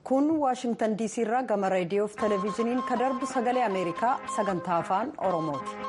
kun waashingtan diisii irraa gama reediyoo fi televezyiiniin kan darbu sagalee ameerikaa sagantaa afaan oromooti.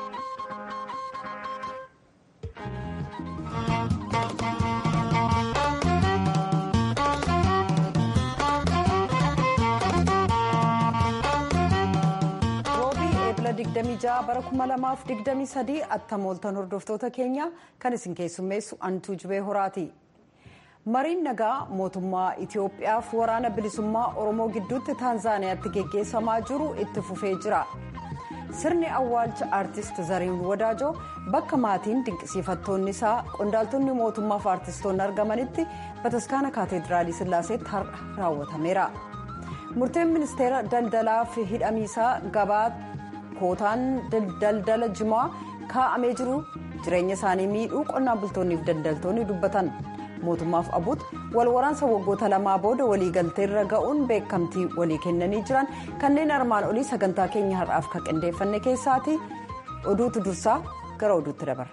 roobii eebila 26 bara 2023 attamooltan hordoftoota keenya kan isin keessummeessu antuu jibee horaati. mariin nagaa mootummaa itiyoophiyaaf waraana bilisummaa oromoo gidduutti taanzaaniyaatti geggeessamaa jiru itti fufee jira sirni awwaalcha aartist zariin wadaajoo bakka maatiin dinqisiifattoonni isaa qondaaltonni mootummaaf aartistoonni argamanitti bataskaana kaateediraalii sillaaseetti raawwatameera murteen ministeera daldalaa fi hidhamiisaa gabaa kootaan daldala jimaa kaa'amee jiru jireenya isaanii miidhuu qonnaan bultoonniif daldaltoonni dubbatan. mootummaaf abuut wal waraansa waggoota lamaa booda waliigalteerra ga'uun beekamtii walii kennanii jiran kanneen armaan olii sagantaa keenya har'aaf kan qindeeffanne keessaati oduutu dursaa gara oduutti dabarra.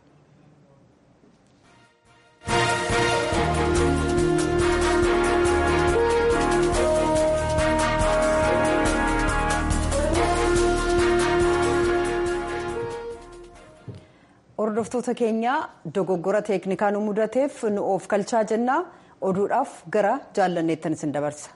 hordoftoota keenya dogoggora teeknikaa nu mudateef nu of kalchaa jennaa oduudhaaf gara jaallanneettan isin dabarsa.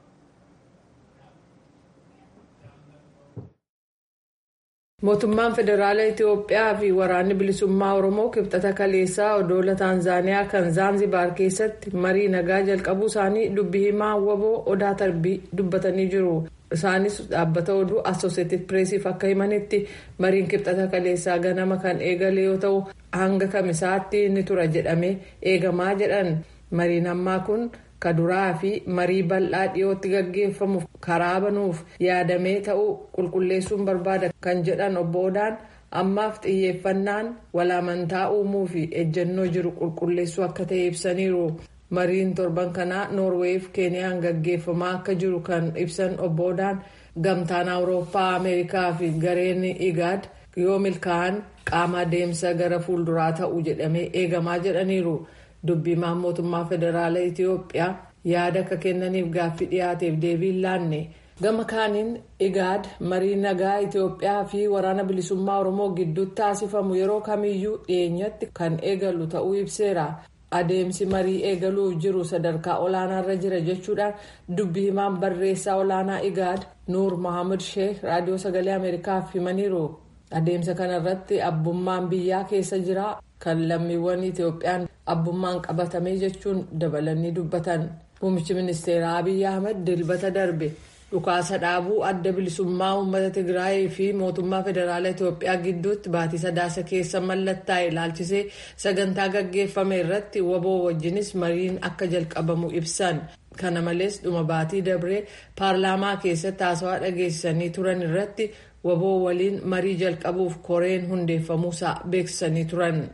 mootummaan federaalaa itiyoophiyaa fi waraanni bilisummaa oromoo kibxata kaleessaa odoola taanzaaniyaa kan zaanzibaar keessatti marii nagaa jalqabuu isaanii dubbii himaa waboo odaa tarbii dubbatanii jiru. isaanis dhaabbata oduu asooseeted pireesiif akka himanitti mariin kibxata kaleessaa ganama kan eegale yoo ta'u hanga kamisaatti ni tura jedhamee eegamaa jedhan mariin ammaa kun kaduraa fi marii bal'aa dhiyootti gaggeeffamuuf karaa banuuf yaadamee ta'uu qulqulleessuun barbaada kan jedhan obbo odaan ammaaf xiyyeeffannaan walaamantaa uumuu fi ejjennoo jiru qulqulleessuu akka ta'e ibsaniiru. mariin torban kanaa noorweef keeniyaan gaggeeffamaa akka jiru kan ibsan obbo odaan gamtaan awurooppaa ameerikaa fi gareen igaad yoo milkaa'an qaama adeemsa gara fuulduraa ta'uu jedhamee eegamaa jedhaniiru dubbimaan mootummaa federaalaa itiyoophiyaa yaada akka kennaniif gaaffii dhiyaateef deebii laanne gama kaaniin igaad marii nagaa itiyoophiyaa fi waraana bilisummaa oromoo gidduutti taasifamu yeroo kamiyyuu dhiyeenyatti kan eegalu ta'uu ibseera. adeemsi marii eegaluuf jiru sadarkaa olaanaarra jira jechuudhaan dubbii himaan barreessaa olaanaa igaad nuur mohaammed sheek raadiyoo sagalee ameerikaaf himaniiru adeemsa kanarratti abbummaan biyyaa keessa jira kan lammiiwwan itiyoophiyaan abbummaan qabatame jechuun dabalanii dubbatan muummichi ministeeraa abiy ahmed dilbata darbe dhukaasa dhaabuu adda bilisummaa uummata tigraayii fi mootummaa federaalaa itiyoophiyaa gidduutti baatii sadaasa keessa mallattaa'e ilaalchisee sagantaa gaggeeffame irratti waboo wajjinis mariin akka jalqabamu ibsan kana malees dhuma baatii dabree paarlaamaa keessatti haasawaa dhageessisanii turan irratti waboo waliin marii jalqabuuf koreen hundeeffamuusaa beeksisanii turan.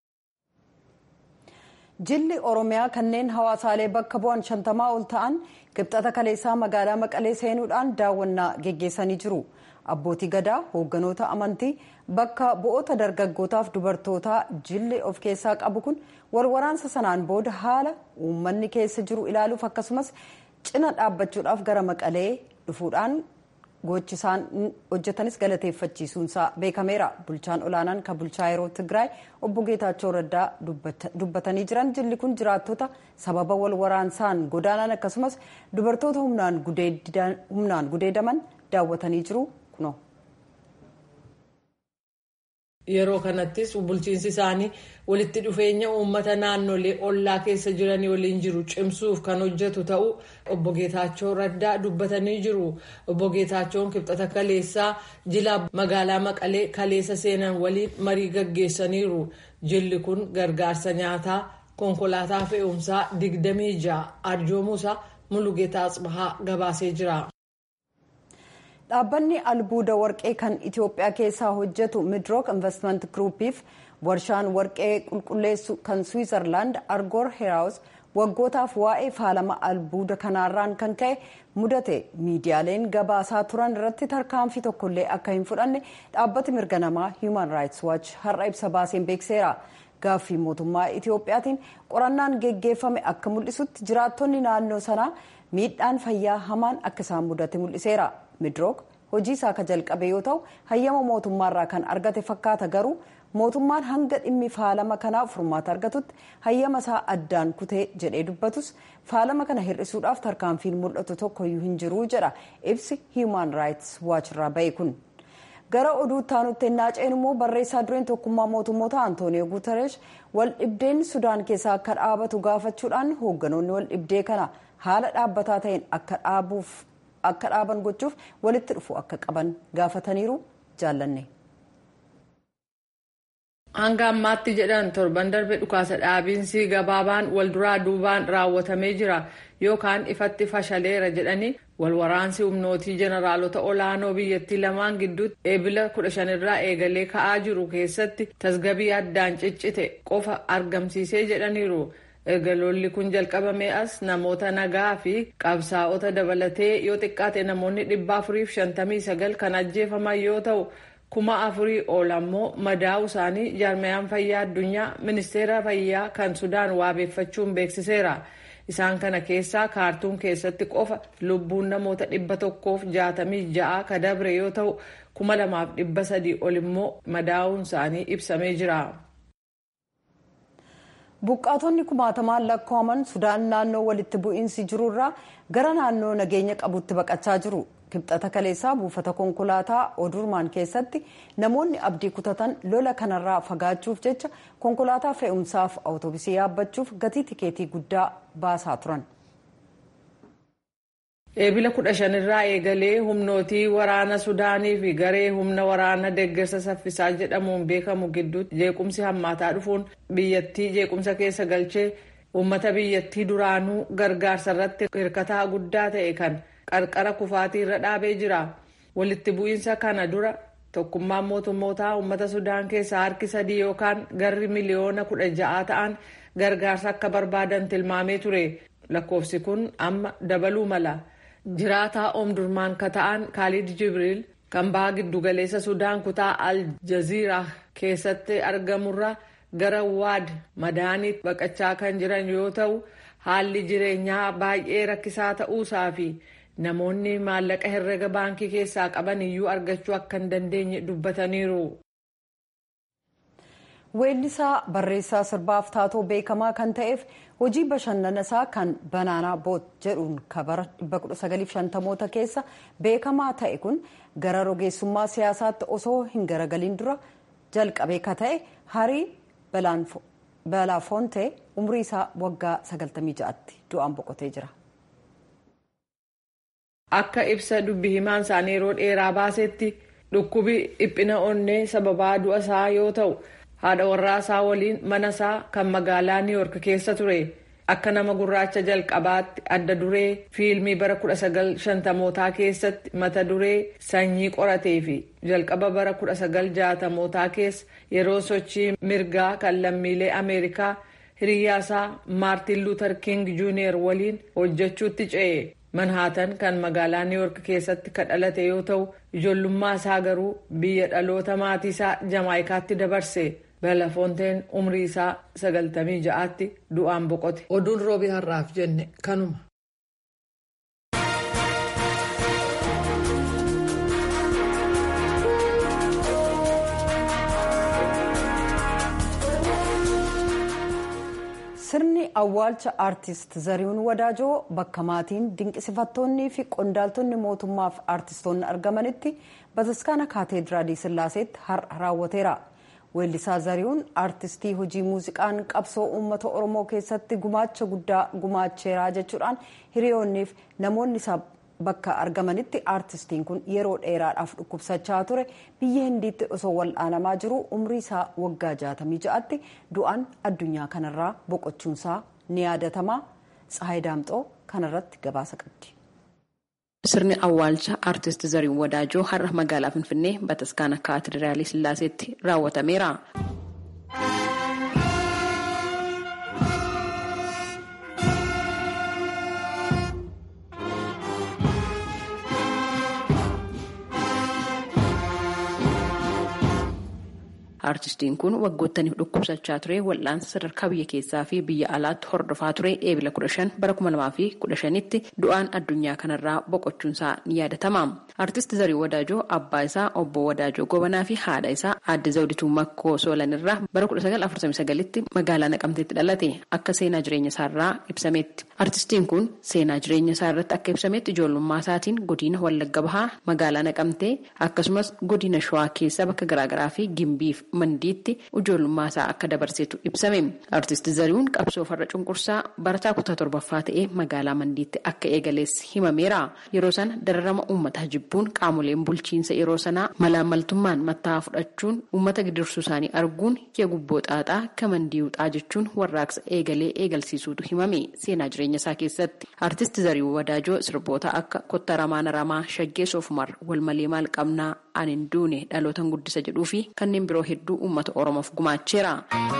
jilli oromiyaa kanneen hawaasaalee bakka bu'an shantamaa ol ta'an kibxata kaleessaa magaalaa maqalee seenuudhaan daawwannaa geggeessanii jiru abbootii gadaa hoogganoota amantii bakka bu'oota dargaggootaaf dubartootaa jilli of keessaa qabu kun wal waraansa sanaan booda haala uummanni keessa jiru ilaaluuf akkasumas cina dhaabbachuudhaaf gara maqalee dhufuudhaan gochi isaan hojjetanis galateeffachiisuunsaa beekameera bulchaan olaanaan kan bulchaa yeroo tigraay obbo geetaachoo raddaa dubbatanii jiran jilli kun jiraattota sababa wal waraansaan godaanan akkasumas dubartoota humnaan gudeedaman daawwatanii jiru kuno. yeroo kanattis bulchiinsi isaanii walitti dhufeenya uummata naannolee ollaa keessa jiranii waliin jiru cimsuuf kan hojjetu ta'uu obbo Geetaachoo Raddaa dubbatanii jiru. Obbo Geetaachoon kibxata kaleessaa jila magaalaa Maqalee kaleessa seenan waliin marii gaggeessaniiru. Jilli kun gargaarsa nyaataa konkolaataa fe'umsaa digdamii ja'a arjoomuusaa Mulugeetaa Tsibahaa gabaasee jira. dhaabbanni albuuda warqee kan itiyoophiyaa keessaa hojjetu midrook investment groupiif warshaan warqee qulqulleessu kan switzerland argoor heraawus waggootaaf waa'ee faalama albuuda kanaarraan kan ka'e mudate miidiyaaleen gabaasaa turan irratti tarkaanfii tokkollee akka hin fudhanne dhaabbati mirga namaa human rights watch har'a ibsa baaseen beekseera gaaffii mootummaa itiyoophiyaatiin qorannaan geggeeffame akka mul'isutti jiraattonni naannoo sanaa miidhaan fayyaa hamaan akka isaan mudate mul'iseera midrook hojii isaa ka jalqabe yoo ta'u hayyama mootummaarraa kan argate fakkaata garuu mootummaan hanga dhimmi faalama kanaa furmaata argatutti hayyama isaa addaan kutee jedhee dubbatus faalama kana hir'isuudhaaf tarkaanfiin mul'atu tokkoyyuu hin jiru jedha ibsi hiiman raayits waachirraa ba'e kun. gara oduu taanutti ennaa ceenu immoo barreessaa dureen tokkummaa mootummoota antooniyo guutaresh wal dhibdeen sudaan keessaa akka dhaabatu gaafachuudhaan hoogganoonni wal dhibdee kana haala dhaabbataa ta'een akka dhaabuuf akka dhaaban gochuuf walitti dhufu akka qaban gaafataniiru jaallanne. hanga ammaatti jedhan torban darbe dhukaasa dhaabiinsi gabaabaan walduraa duubaan raawwatamee jira yookaan ifatti fashaleera jedhanii walwaraansi humnootii jeneraalota olaanoo biyyattii lamaan gidduutti eebila 15 irraa eegalee ka'aa jiru keessatti tasgabii addaan ciccite qofa argamsiisee jedhaniiru. erga lolli kun jalqabamee as namoota nagaa fi qabsaa'ota dabalatee yoo xiqqaate namoonni 459 kan ajjeefaman yoo ta'u kuma afurii ol ammoo madaa'u isaanii jaarmayaan fayyaa addunyaa ministeera fayyaa kan sudaan waabeeffachuun beeksiseera. isaan kana keessaa kaartuun keessatti qofa lubbuun namoota dhibba tokkoof jaatamii ja'a ka dabre yoo ta'u kuma lamaaf dhibba sadii ol immoo madaa'uun isaanii ibsamee jira. buqqaatonni kumaatamaan lakkaa'aman sudaan naannoo walitti bu'iinsi jirurraa gara naannoo nageenya qabutti baqachaa jiru kibxata kaleessaa buufata konkolaataa odurmaan keessatti namoonni abdii kutatan lola kanarraa fagaachuuf jecha konkolaataa fe'umsaaf awutoobisii yaabbachuuf gatii tikeetii guddaa baasaa turan. eebila kudha shanirraa eegalee humnootii waraana sudaanii fi garee humna waraana deeggarsa saffisaa jedhamuun beekamu gidduutti jeequmsi hammaataa dhufuun biyyattii jeequmsa keessa galchee uummata biyyattii duraanuu gargaarsa irratti hirkataa guddaa ta'e kan qarqara kufaatii irra dhaabee jira walitti bu'iinsa kana dura tokkummaan mootummootaa uummata sudaan keessaa harki sadii yookaan garri miliyoona kudha ja'aa ta'an gargaarsa akka barbaadan tilmaamee ture lakkoofsi kun amma dabaluu mala. jiraataa oomdurmaan ka ta'an kaalid jibriil kan baha giddugaleessa sudaan kutaa al jaziiraa keessatti argamurra gara waad madaaniitti baqachaa kan jiran yoo ta'u haalli jireenyaa baay'ee rakkisaa ta'uusaa fi namoonni maallaqa herrega baankii keessaa qaban iyyuu argachuu akka hin dandeenye dubbataniiru. weellisaa barreessaa sirbaaf taatoo beekamaa kan ta'eef hojii bashannana isaa kan banaanaa boot jedhuun kabara 1950moota keessa beekamaa ta'e kun gara rogeessummaa siyaasaatti osoo hin garagaliin dura jalqabee ka ta'e harii balaafoonte umrii isaa waggaa 96tti du'aan boqotee jira. akka ibsa dubbi himaan isaanii yeroo dheeraa baasetti dhukkubi dhiphina onnee sababaa du'a isaa yoo ta'u. haadha warraa isaa waliin mana isaa kan magaalaa niw yoork keessa ture akka nama gurraacha jalqabaatti adda duree fiilmii bara 1950mootaa keessatti mata duree sanyii qoratee fi jalqaba bara 1960mootaa keessa yeroo sochii mirgaa kan lammiilee ameerikaa hiriyyaasaa maartin luuter king juuniyer waliin hojjechuutti ce'e manhaatan kan magaalaa niw yoork keessatti kan dhalate yoo ta'u ijoollummaa isaa garuu biyya dhaloota maatii isaa jamaayikaatti dabarse. Belafoonteen umrii isaa sagaltamii ja'aatti du'aan boqote. Oduun roobii har'aaf jenne kanuma. sirni awwaalcha aartist zarihuun wadaajoo bakka maatiin dinqisiifattoonnii fi qondaaltonni mootummaaf aartistoonni argamanitti bataskaana kaateediraalii sillaaseetti har'a raawwateera. weellisaa zarihuun aartistii hojii muuziqaan qabsoo uummata oromoo keessatti gumaacha guddaa gumaacheeraa jechuudhaan hiriyoonniif namoonni isaa bakka argamanitti aartistiin kun yeroo dheeraadhaaf dhukkubsachaa ture biyya hindiitti osoo wal'aanamaa jiru umrii isaa waggaa 66tti du'aan addunyaa kanarraa boqochuunsaa ni yaadatama tsahayi daamxoo kanarratti gabaasa qabdi. Sirni awwaalcha aartist Zarihuun Wadaajoo har'a magaalaa Finfinnee Bataskaana Kaatedraalii Sillaaseetti raawwatameera. Artistiin kun waggoottaniif dhukkubsachaa ture wal'aansa sadarkaa biyya keessaa fi biyya alaatti hordofaa ture eebila kudha shan bara kuma lamaa fi kudha shanitti du'aan addunyaa kanarraa boqochuunsaa ni yaadatama. Artist Zarii Wadaajoo abbaa isaa obbo Wadaajoo Gobanaa fi haadha isaa aadde Zawdituu Makkoo Soolanirraa bara kudha sagal afurtamii sagalitti magaalaa Naqamteetti dhalate akka seenaa jireenya isaarraa ibsametti. Artistiin kun seenaa jireenya isaa irratti akka ibsametti ijoollummaa isaatiin godina Wallagga Bahaa magaalaa Naqamtee akkasumas godina Shawaa keessa bakka garaagaraa fi Gimbiif Mandiitti ijoollummaa isaa akka dabarsetu ibsame. Artist Zarihuun qabsoo farra cunqursaa barataa kutaa torbaffaa ta'ee magaalaa Mandiitti akka eegalees himameera. Yeroo sana dararama uummataa jibbuun qaamoleen bulchiinsa yeroo sanaa malaamaltummaan matta'aa fudhachuun uummata gidirsuu isaanii arguun kee gubboo xaaxaa kamandii wuxaa jechuun warraaqsa eegalee eegalsiisuutu himame seenaa jireenya isaa keessatti. Artist Zarihuun Wadaajoo sirboota akka kotta ramaana ramaa shaggee soofumar wal malee maal qabnaa ani hin duune dhalootan guddisa jedhuu fi kanneen biroo hedduu uummata oromoof gumaacheera.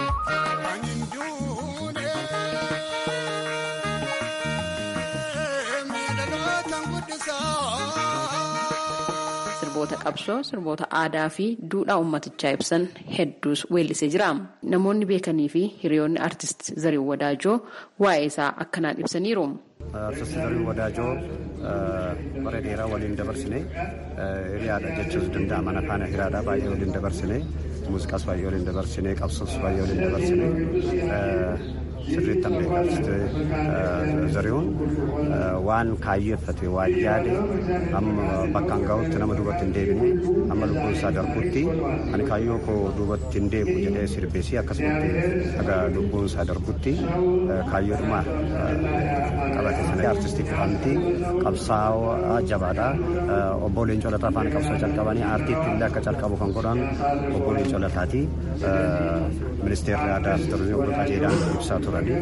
sirboota qabsoo sirboota aadaa fi duudhaa uummatichaa ibsan hedduus weellisee jira namoonni beekanii fi hiriyoonni artist Zarihuun Wadaajoo waa'ee isaa akkanaan ibsaniiru. Artist Zarihuun Wadaajoo bara dheeraa waliin dabarsine hiriyaadha jechuus danda'a mana faana hiriyaadha baay'ee waliin dabarsine muuziqaas baay'ee waliin dabarsine qabsoos baay'ee waliin dabarsine sirriittan beeka artist Zarihuun waan kaayyeeffate waan yaade amma bakkaan ga'utti nama duubatti hin deebine amma lubbuun isaa darbutti ani kaayyoo koo duubatti hin deebi'u jedhee sirbeesii akkasumatti aga lubbuun isaa darbutti kaayyoodhuma qabate sana artistii kufanti qabsaa'aa jabaadha obbo Leencoo Lataa faana qabsoo jalqabanii aartiitti illee akka calqabu kan godhan obbo Leencoo Lataati ministeerri aadaa fi turizimii obbo Qajeelaan ibsaa turani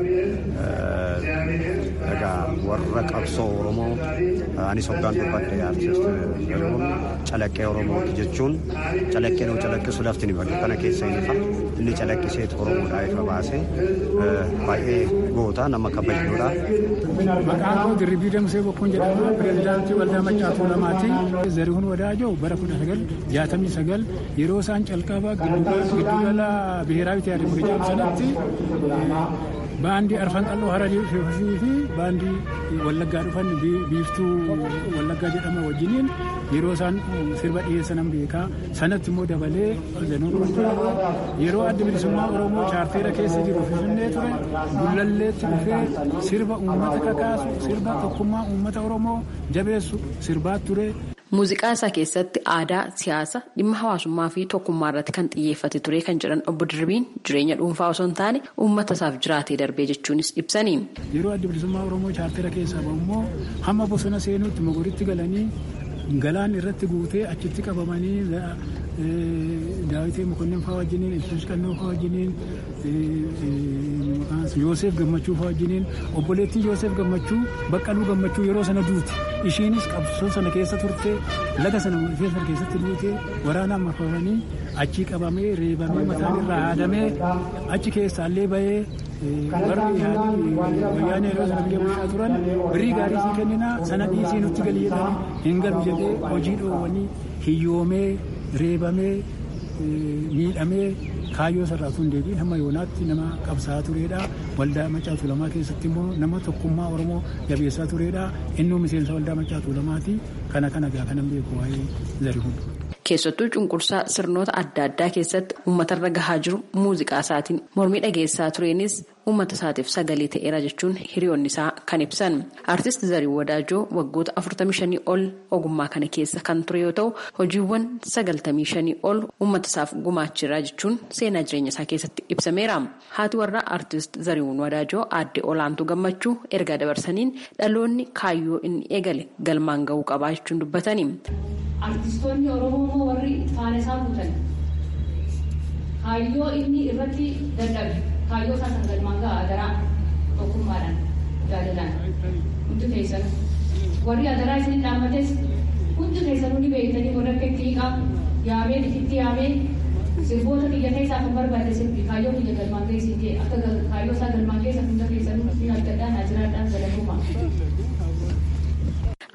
egaa warra qabsoo oromoo anis hoggaan dubbadhe artist Zarihuun calaqqee oromooti jechuun calaqqee nuu calaqqisu lafti ni badu kana keessa hin ifa inni calaqqiseet oromoodhaa ifa baase baay'ee goota nama kabajjuudha. Maqaan koo Dirribii Damsee Bokkuun jedhama. Pireezidaantii Waldaa Maccaatuu Lamaati. Zarihuun Wadaajoo bara kudha sagal jaatamii sagal yeroo isaan calqaba giddugala biheeraawi tiyaatii Murijaam sanatti baandii arfan qal'oo hararii fi baandii wallaggaa dhufan biiftuu wallaggaa jedhama wajjiniin yeroo isaan sirba dhiyeessan beekaa sanatti immoo dabalee yeroo adda bilisummaa oromoo chaarteera keessa jiru finfinnee ture gullalleetti dhufee sirba uummata kakaasu sirba tokkummaa uummata oromoo jabeessu sirbaa ture. Muuziqaa isaa keessatti aadaa, siyaasa, dhimma hawaasummaa fi tokkummaa irratti kan xiyyeeffate ture kan jedhan obbo Dirribiin jireenya dhuunfaa osoo hin taane uummata isaaf jiraatee darbee jechuunis ibsani. Yeroo adda bilisummaa Oromoo chaartera keessaa immoo hamma bosona seenuutti mogoritti galanii galaan irratti guutee achitti qabamanii daawitee mokonnin fa'aa wajjiniin ibsuus qannoo fa'aa wajjiniin Yoosef gammachuu fa'aa wajjiniin obboleettii Yoosef gammachuu baqqaluu gammachuu yeroo sana duuti ishiinis qabsoo sana keessa turte laga sana keessa keessatti duute waraanaan marfamanii achii qabamee reebamee mataan irraa haadamee achi keessaallee bahee warri wayyaanee yeroo sana biyya bulchaa turan birrii gaarii sii kenninaa sana dhiisii nutti galii jedhanii hin galu jedhee hojii dhoowwanii hiyyoomee reebamee miidhamee kaayyoo sarraatu hin deebiin hamma yoonaatti nama qabsaa'aa turedha. Waldaa Maccaatuu Lamaa keessatti immoo nama tokkummaa Oromoo jabeessaa turedha. Innuu miseensa waldaa Maccaatuu Lamaati. Kana kana gaa kanan beeku waa'ee Zarihuun. Keessattuu cunqursaa sirnoota adda addaa keessatti uummatarra gahaa jiru muuziqaa isaatiin mormii dhageessaa tureenis uummata isaatiif sagalee ta'eera jechuun hiriyoonni isaa kan ibsan. Artist Zarihuun Wadaajoo waggoota 45 ol ogummaa kana keessa kan ture yoo ta'u hojiiwwan 95 ol uummata isaaf gumaacheera jechuun seenaa jireenya isaa keessatti ibsameera. Haati warraa Artist Zarihuun Wadaajoo aadde olaantuu gammachuu ergaa dabarsaniin dhaloonni kaayyoo inni eegale galmaan gahuu qabaa jechuun dubbatani. Artistoonni Oromoo immoo warri faana isaa guutan kaayyoo inni irratti dadhabe kaayyoo isaa san galmaan gahaa adaraa tokkummaadhaan jaalalaan hundi keessan warri adaraa isin dhaammates hundi keessan hundi beektanii warra akka itti hiiqaa yaamee itti yaamee sirboota biyya keessaa kan barbaade sirbi kaayyoo biyya galmaan keessi ta'e akka kaayyoo isaa galmaan keessa hunda keessan ni abdadhaan ajiraadhaan galatuma.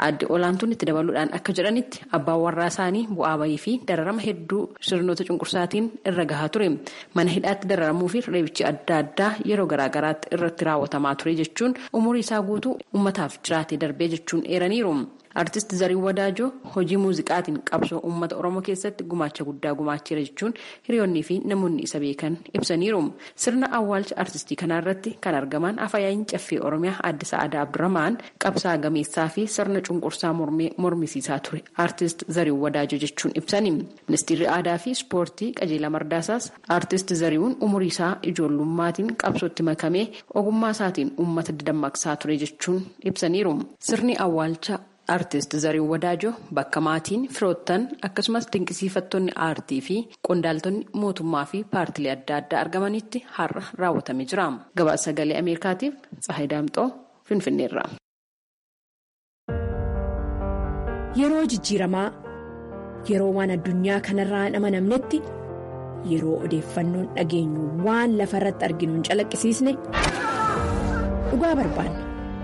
Aadde olaantuun itti dabaluudhaan akka jedhanitti abbaan warraa isaanii bu'aa bayii fi dararama hedduu sirnoota cunqursaatiin irra gahaa ture. Mana hidhaatti dararamuu fi reebichi adda addaa yeroo garaagaraatti irratti raawwatamaa ture jechuun umurii isaa guutuu uummataaf jiraatee darbee jechuun eeraniiru. Artist Zarii Wadaajoo hojii muuziqaatiin qabsoo uummata Oromoo keessatti gumaacha guddaa gumaacheera jechuun hiriyoonnii fi namoonni isa beekan ibsaniiru. Sirna awwaalcha artistii kanarratti kan argaman afayaayin caffee Oromiyaa Aadde Sa'aadaa Abdurrahmaan qabsaa gameessaa fi sirna cunqursaa mormee mormisiisaa ture artist Zarii Wadaajoo jechuun ibsani. Ministeerri aadaa fi ispoortii qajeelaa mardaasaas artist Zariiwwan umurii isaa ijoollummaatiin qabsootti makamee ogummaa isaatiin uummata dammaqsaa ture jechuun ibsaniiru. Sirni awwaalcha Artist Zariin Wadaajoo bakka maatiin firoottan akkasumas dinqisiifattoonni aartii fi qondaaltonni mootummaa fi paartilee adda addaa argamanitti har'a raawwatamee jira. Gabaasa sagalee Ameerikaatiif Tsahayi Daamxoo Finfinneerra. Yeroo jijjiiramaa yeroo waan addunyaa kanarraa hin amanamnetti yeroo odeeffannoon dhageenyu waan lafa irratti arginu hin calaqqisiisne dhugaa barbaanna.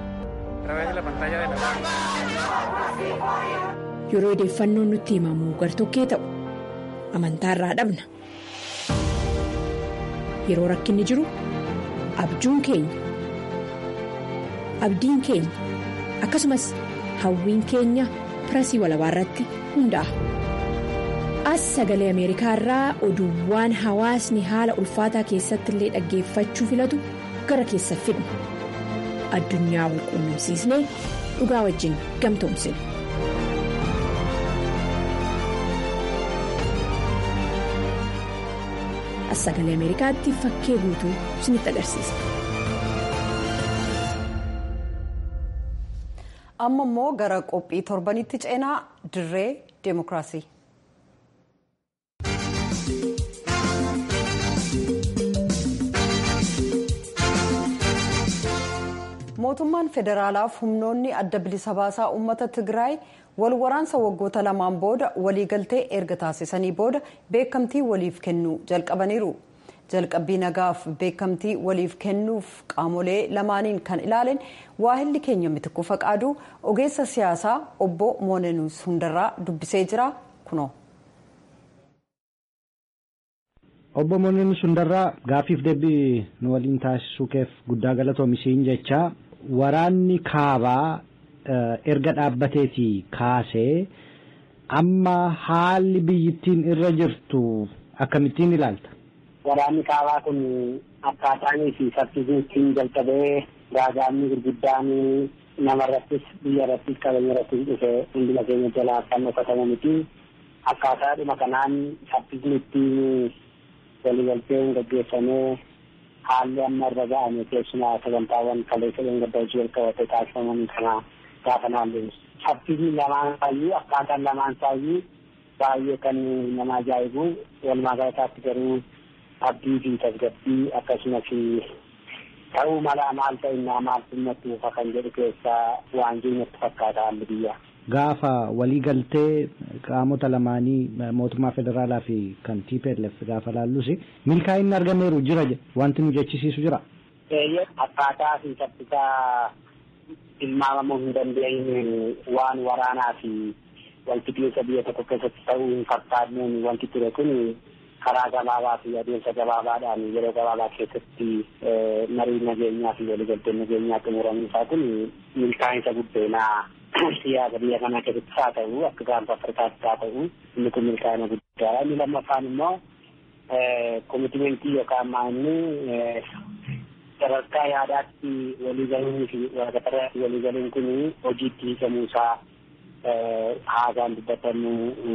Yeroo odeeffannoon nutti himamu gartokkee ta'u amantaa irraa dhabna. Yeroo rakkinni jiru abjuun keenya abdiin keenya akkasumas hawwiin keenya pirasii walabaa irratti hundaa'a. As sagalee Ameerikaa irraa oduuwwan hawaasni haala ulfaataa keessatti illee dhaggeeffachuu filatu gara keessa fidna. Addunyaa wal quunnamsiisnee dhugaa wajjin gamtoomsina. As sagalee Ameerikaatti fakkee guutuu isinitti agarsiisa. Amma immoo gara qophii torbanitti ceenaa dirree deemokiraasii. mootummaan federaalaaf humnoonni adda bilisa baasaa uummata tigraay wal waraansa waggoota lamaan booda waliigaltee erga taasisanii booda beekamtii waliif kennuu jalqabaniiru jalqabbii nagaaf beekamtii waliif kennuuf qaamolee lamaaniin kan ilaaleen waahilli keenya mitikuu faqaaduu ogeessa siyaasaa obbo moonenuus hundarraa dubbisee jira kunoo. obbo Moonenuus hundarraa gaaffiif deebii nu waliin taasisuu keef guddaa galatoomisiin jechaa waraanni kaabaa erga dhaabbateetii kaasee amma haalli biyyittiin irra jirtu akkamittiin ilaalta. Waraanni kaabaa kun akkaataanii fi saffisiin jalqabee gaagaamni gurguddaan namarrattis biyya irrattis qabeenya irrattis dhufe hunduma keenya jalaa kan dhokatamu miti. Akkaataadhuma kanaan saffisni ittiin waliigalteen gaggeeffamee haalli amma irra ga'ame keessumaa sagantaawwan kaleessa gaddaa hojii jalqabatee taasifaman kana gaafa naallee saffisni lamaan saayyuu akkaataan lamaan saayyuu baay'ee kan nama ajaa'ibu walumaa galataatti garuu abdii fi tasgabbii akkasumas ta'uu mala maal ta'innaa maal simmatti ufa kan jedhu keessaa waan jiru natti fakkaata haalli biyyaa. Gaafa waliigaltee qaamota lamaanii mootummaa federaalaa fi kan TPLF gaafa laallus milkaa'inni argameeru jira wanti nu jechisiisu jira. Akkaataa fi saffisaa tilmaamamuu hin dandeenye waan waraanaa fi wanti biyya biyya tokko keessatti ta'uu hin fakkaanneen wanti ture kun karaa gabaabaa fi adeemsa gabaabaadhaan yeroo gabaabaa keessatti marii nageenyaa fi waliigalteen nageenyaa xumuramuun isaa kun milkaa'insa guddeenaa siyaasa biyya kana keessatti haa ta'u akka gaanfa afrikaatti haa ta'u inni kun milkaa'ina guddaadha inni lammaffaan immoo koomitimentii yookaan maanni sadarkaa yaadaatti waliigaluun fi waraqatarratti waliigaluun kun hojiitti hiikamuu isaa haasaan dubbatamu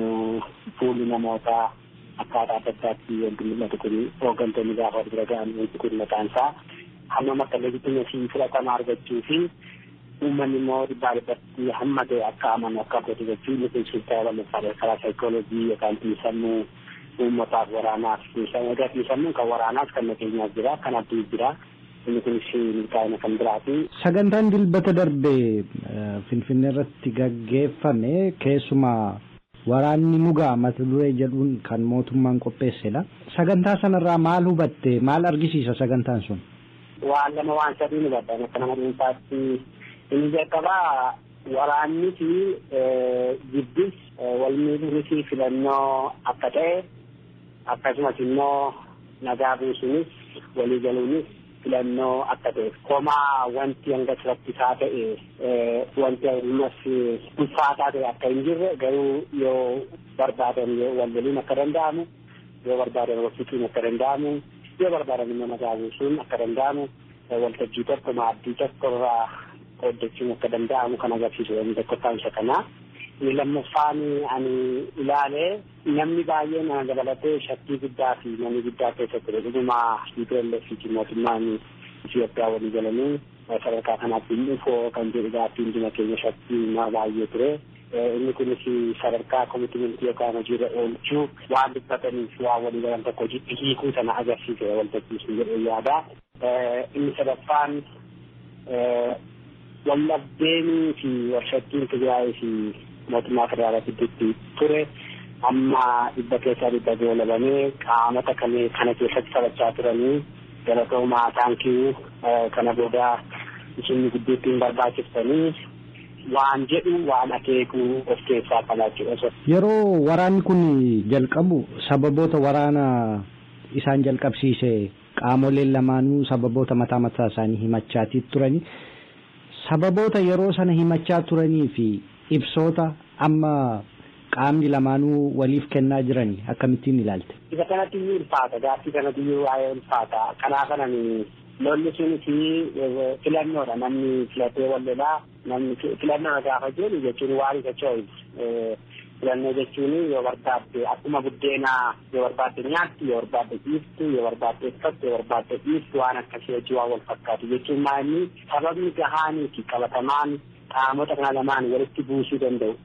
fuulli namootaa akkaataa adda addaatti wanti mul'atu kun hooggantoonni gaafa wal bira ga'an wanti kun maqaan isaa hamma makka leejitimesii fudhatama argachuu fi uummanni immoo dhibbaa dhibbatti hamma ta'e akka amanu akka godhu jechuun inni kun shirtaa lammaffaa karaa saayikoolojii yookaan xiinsammuu uummataaf waraanaaf egaa xiinsammuun kan waraanaas kan nageenyaas jira kan abdii jira inni kunis milkaa'ina kan biraati. Sagantaan dilbata darbe Finfinnee irratti gaggeeffame keessumaa waraanni nugaa mata duree jedhuun kan mootummaan qopheessedha. Sagantaa sanarraa maal hubatte maal argisiisa sagantaan sun? Waan lama waan sadii hubadha akka nama dhuunfaatti inni jalqabaa waraanni fi jibbis wal miidhuunis filannoo akka ta'e akkasumas immoo nagaa buusuunis walii galuunis filannoo akka ta'e komaa wanti hanga rakkisaa ta'e wanti ammas ulfaataa ta'e akka hin jirre garuu yoo barbaadan wal galuun akka danda'amu yoo barbaadan wal fixuun akka danda'amu yoo barbaadan immoo nagaa buusuun akka danda'amu waltajjii tokko maaddii tokko irraa hojjechuun akka danda'amu kan agarsiisu inni tokkoffaan isa kanaa. Inni lammaffaan ani ilaale namni baay'een ana dabalatee shakkii guddaa fi namni guddaa keessatti dhuguma EPLF fi mootummaan Itoophiyaa walii galanii sadarkaa kanaatti hin dhufoo kan jedhu gaaffii hunduma keenya shakkii nama baay'ee ture. Inni kunis sadarkaa komitimiintii yookaan hojiirra oolchuu waan dubbataniif waan walii galan tokko hojiitti hiikuu sana agarsiise waltajjiisu jedhee yaada. Inni sadaffaan wallabdeenii fi walshakkiin Tigraay fi mootummaa federaalaa gidduutti ture amma dhibba keessaa dhibba goolabamee qaamota kana keessatti taphachaa turanii galatoomaa taankii kana booda isin gidduutti hin barbaachiftanii waan jedhu waan akeekuu of keessaa qabaachuudha. Yeroo waraanni kun jalqabu sababoota waraana isaan jalqabsiise qaamoleen lamaanuu sababoota mataa mataa isaanii himachaatii turani. Sababoota yeroo sana himachaa turanii fi ibsoota amma qaamni lamaanuu waliif kennaa jiran akkamittiin ilaalte? Isa kanatti iyyuu ulfaata gaaffii kanatti iyyuu waa'ee ulfaata kanaa kanan lolli sunis filannoodha namni filatee wal lolaa namni filannoodha gaafa jedhu jechuun waan isa choice filannoo jechuun yoo barbaadde akkuma buddeenaa yoo barbaadde nyaattu yoo barbaadde dhiiftu yoo barbaadde uffattu yoo barbaadde dhiiftu waan akkasii hojii waan wal fakkaatu jechuun maali sababni gahaanii fi qabatamaan qaamota kana lamaan walitti buusuu danda'u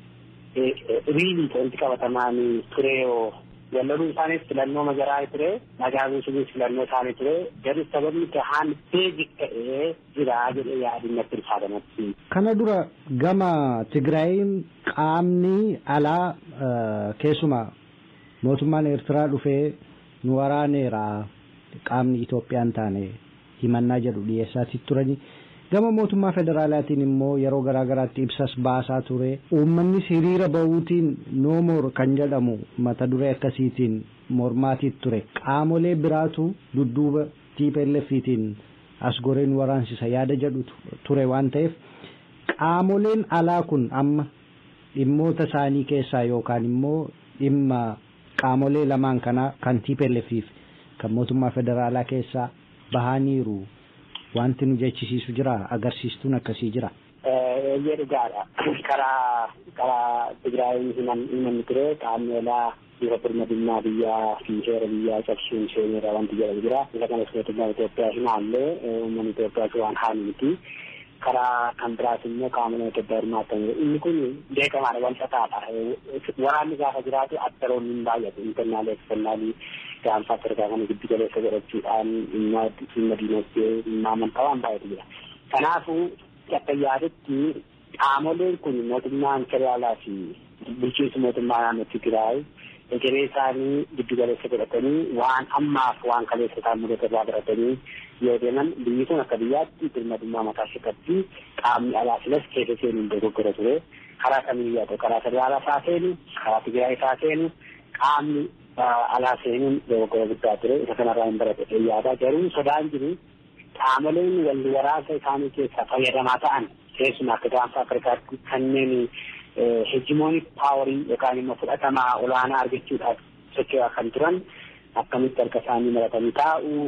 riilii wanti qabatamaan ture yoo walloluu isaaniis filannoo majaraa ture nagaa buusuunis filannoo isaanii ture garuu sababni gahaan beejik ta'ee jira jedhee yaadin natti ulfaatanatti. Kana dura gama Tigraayin qaamni alaa keessumaa mootummaan Eertiraa dhufee nu waraaneera qaamni Itoophiyaan taane himannaa jedhu dhiyeessaatii turani. Gama mootummaa federaalaatiin immoo yeroo garaa garaatti ibsas baasaa ture. Uummannis hiriira bahuutiin noomoor kan jedhamu mata duree akkasiitiin mormaatii ture. Qaamolee biraatu dudduuba TPLFiitiin as goreen waraansisa yaada jedhu ture waan ta'eef qaamoleen alaa kun amma dhimmoota isaanii keessaa yookaan immoo dhimma qaamolee lamaan kanaa kan TPLFiif kan mootummaa federaalaa keessaa bahaniiru. Wanti nu jechisiisu jira agarsiistuun akkasii jira. Eeyyee dhugaadha. Karaa karaa Tigraay himanni ture qaamni alaa bifa birmadummaa biyyaa fi heera biyyaa cabsuun seeneera wanti jedhamu jira. Isa kanas mootummaa Itoophiyaa hinaallee uummanni Itoophiyaas waan haali miti. Karaa kan biraas immoo qaamoleen Itoophiyaa hirmaatan inni kun beekamaadha wal xaxaadha. Waraanni gaafa jiraatu addaroonni hin baay'atu. Internaalii eksternaalii gaanfa Afrikaa kana giddu galeessa godhachuudhaan dhimma dhimma diinagdee dhimma amantaa waan baay'atu jira. Kanaafuu akka yaadutti qaamoleen kun mootummaan federaalaa fi bulchiinsi mootummaa naannoo Tigraay egeree isaanii giddu galeessa godhatanii waan ammaaf waan kaleessa isaan mudate irraa baratanii yoo deeman biyyi kun akka biyyaatti birmadummaa mataa ishee qaamni alaa filas keessa seenuun dogoggora ture. Karaa kamiyyuu yaa ta'u karaa federaalaa isaa seenu karaa Tigraay isaa seenu qaamni alaa seenuun dogoggora guddaa ture isa kanarraa hin barate yaada garuu sodaan jiru qaamoleen wal waraansa isaanii keessaa fayyadamaa ta'an keessumaa akka gaanfa Afrikaatti kanneen heejimoonik paawarii yookaan immoo fudhatamaa olaanaa argachuudhaaf socho'aa kan turan akkamitti harka isaanii maratanii taa'u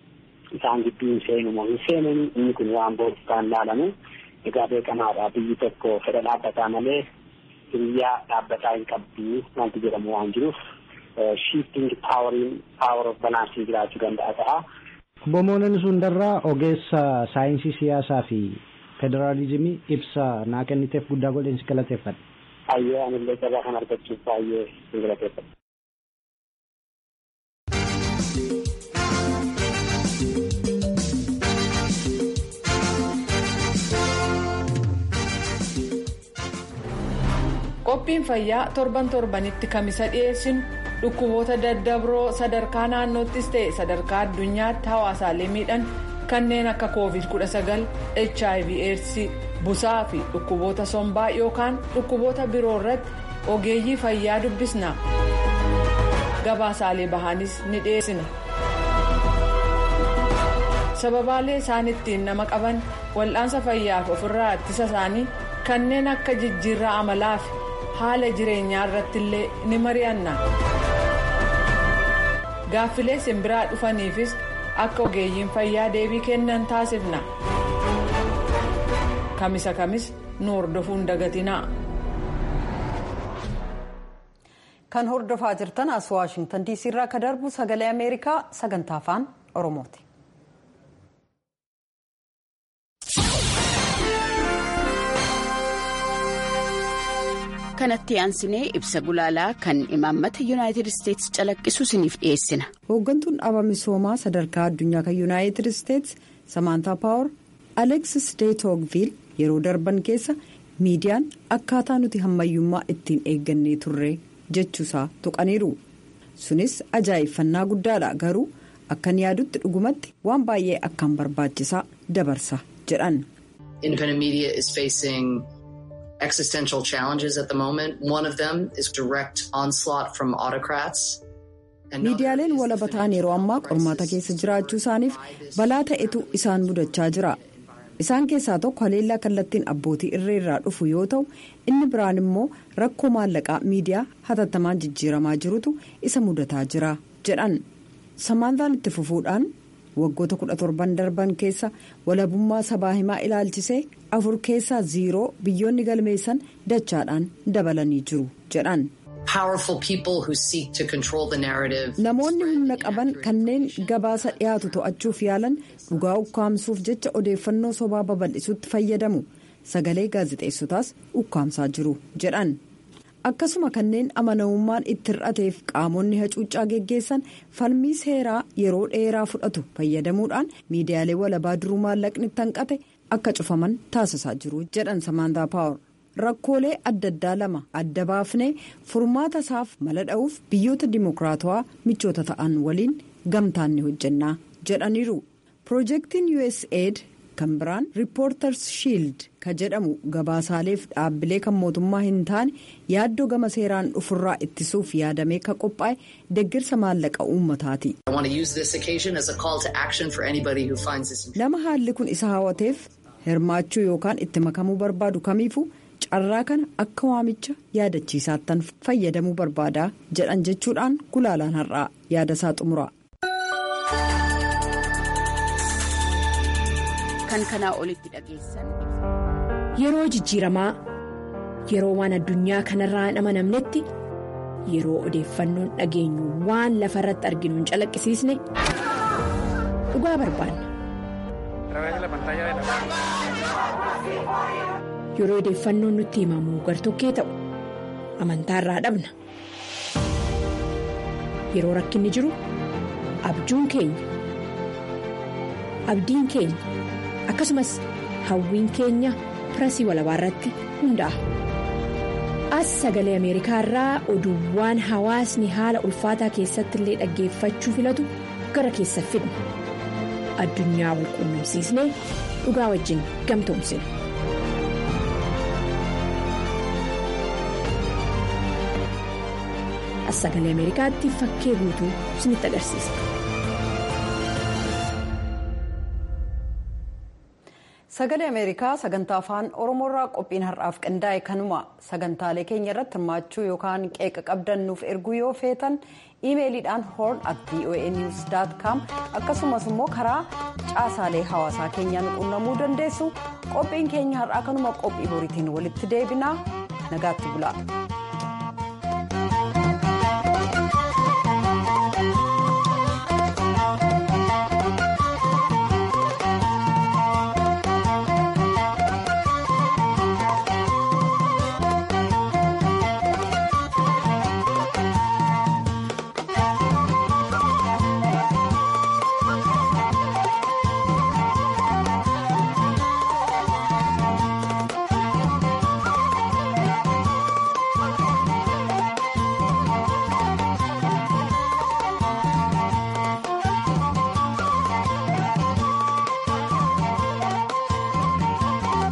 isaan gidduu seenu moo hin seenani inni kun waan boodistaan laalamu egaa beekamaadha biyyi tokko fedha dhaabbataa malee biyya dhaabbataa hin qabdu wanti jedhamu waan jiruuf shifting paawariin paawar of balaansii jiraachuu danda'a ta'a. Bomooneen Sundarraa ogeessa saayinsii siyaasaa fi federaalizimii ibsa naa kenniteef guddaa godheen si galateeffadha. Baay'ee anillee carraa kan argachuuf baay'ee si galateeffadha. qophiin fayyaa torban torbanitti kamisa dhiyeessinu dhukkuboota daddabroo sadarkaa naannoottis ta'e sadarkaa addunyaatti hawaasaalee miidhan kanneen akka covid 19 hiv aids busaa fi dhukkuboota sombaa yookaan dhukkuboota biroo irratti ogeeyyii fayyaa dubbisna gabaasaalee bahaanis ni dhiyeessina sababaalee isaan ittiin nama qaban wal'aansa fayyaaf ofirraa ittisa isaanii kanneen akka jijjiirraa amalaa fi haala jireenyaa irratti illee ni mari'anna gaaffilee simbiraa dhufaniifis akka ogeeyyiin fayyaa deebii kennan taasifna kamisa kamis nu hordofuun dagatinaa. kan hordofaa jirtan as waashingtan diisii irraa akka darbu sagalee ameerikaa sagantaa afaan oromooti. kanatti aansinee ibsa gulaalaa kan imaammata yuunaayitid isteetsi calaqqisu isiniif dhiyeessina. hooggantuun dhaaba misoomaa sadarkaa addunyaa kan yuunaayitid isteetsi samaantaa paawar aleksis deetogviil yeroo darban keessa miidiyaan akkaataa nuti hammayyummaa ittiin eeggannee turre jechuusaa tuqaniiru sunis ajaa'ibfannaa guddaadha garuu akkan yaadutti dhugumatti waan baay'ee akkaan barbaachisaa dabarsa jedhan. existential challenges at the moment. One of them is direct onslaught from autocrats. miidiyaaleen walaba ta'an yeroo ammaa qormaata keessa jiraachuu isaaniif balaa ta'etu isaan mudachaa jira isaan keessaa tokko haleellaa kallattiin abbootii irree irraa dhufu yoo ta'u inni biraan immoo rakkoo maallaqaa miidiyaa hatattamaan jijjiiramaa jirutu isa mudataa jira jedhan samaantaan itti fufuudhaan waggoota 17 darban keessa walabummaa sabaa himaa ilaalchisee afur keessaa ziiroo biyyoonni galmeessan dachaadhaan dabalanii jiru jedhan. namoonni humna qaban kanneen gabaasa dhiyaatu to'achuuf yaalan dhugaa ukkaamsuuf jecha odeeffannoo sobaa babal'isuutti fayyadamu sagalee gaazexeessotaas ukkaamsaa jiru jedhan. akkasuma kanneen amanamummaan itti hir'ateef qaamonni hacuuccaa geggeessan falmii seeraa yeroo dheeraa fudhatu fayyadamuudhaan miidiyaalee walabaa duruu maallaqni hanqate akka cufaman taasisaa jiru jedhan samaantaa paawar rakkoolee adda addaa lama adda baafnee furmaata isaaf mala dha'uuf biyyoota dimokiraatawaa michoota ta'an waliin gamtaan ni hojjannaa jedhaniiru piroojeektiin usaid kan biraan riippoorters shiild ka jedhamu gabaasaaleef dhaabbilee kan mootummaa hin taane yaaddoo gama seeraan dhufurraa ittisuuf yaadamee ka qophaa'e deeggarsa maallaqa uummataati. nama haalli kun isa hawwateef hirmaachuu yookaan itti makamuu barbaadu kamiifuu carraa kana akka waamicha yaadachiisaattan fayyadamuu barbaadaa jedhan jechuudhaan gulaalaan har'aa yaada isaa xumura. kan kanaa olitti dhageessan. Yeroo jijjiiramaa yeroo waan addunyaa kanarraa hin amanamnetti yeroo odeeffannoon dhageenyu waan lafa irratti arginu hin calaqqisiisne dhugaa barbaanna. Yeroo odeeffannoon nutti himamu gartokkee ta'u amantaarraa dhabna. Yeroo rakkinni jiru abjuun keenya abdiin keenya. akkasumas hawwiin keenya pirasii walabaa irratti hundaa'a. as sagalee ameerikaa irraa oduuwwan hawaasni haala ulfaataa keessatti illee dhaggeeffachuu filatu gara keessa fidna addunyaa wal quunnamsiisnee dhugaa wajjin gamtoomsina. as sagalee ameerikaatti fakkee guutuu isinitti agarsiisa. sagalee ameerikaa sagantaa afaan oromoorraa qophiin har'aaf qindaa'e kanuma sagantaalee keenya irratti hirmaachuu yookaan qeeqa qabdan nuuf erguu yoo feetan iimeeliidhaan horn at voanews com akkasumas immoo karaa caasaalee hawaasaa keenyaan quunnamuu dandeessu qophiin keenya har'aa kanuma qophii boriitiin walitti deebinaa nagaatti bulaa.